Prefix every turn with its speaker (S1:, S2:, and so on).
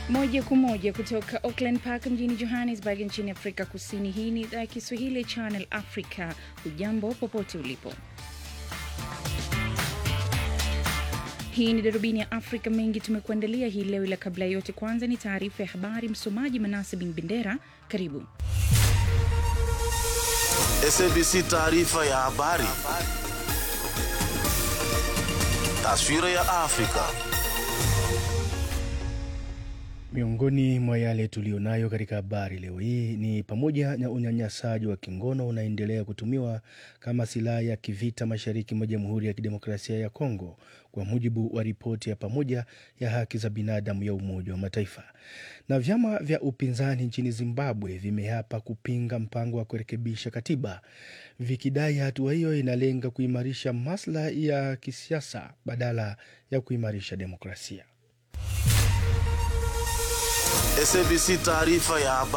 S1: Moja kwa moja kutoka Auckland Park mjini Johannesburg nchini Afrika Kusini. Hii ni idhaa ya Kiswahili ya Channel Africa. Hujambo popote ulipo. Hii ni darubini ya Afrika. Mengi tumekuandalia hii leo, ila kabla ya yote, kwanza ni taarifa ya habari. Msomaji Manase Bin Bendera, karibu.
S2: SABC taarifa ya habari. Taswira ya Afrika.
S3: Miongoni mwa yale tuliyonayo katika habari leo hii ni pamoja na unyanyasaji wa kingono unaendelea kutumiwa kama silaha ya kivita mashariki mwa Jamhuri ya Kidemokrasia ya Kongo, kwa mujibu wa ripoti ya pamoja ya haki za binadamu ya Umoja wa Mataifa. Na vyama vya upinzani nchini Zimbabwe vimeapa kupinga mpango wa kurekebisha katiba, vikidai hatua hiyo inalenga kuimarisha maslahi ya kisiasa badala ya kuimarisha demokrasia.
S2: SABC taarifa ya habari.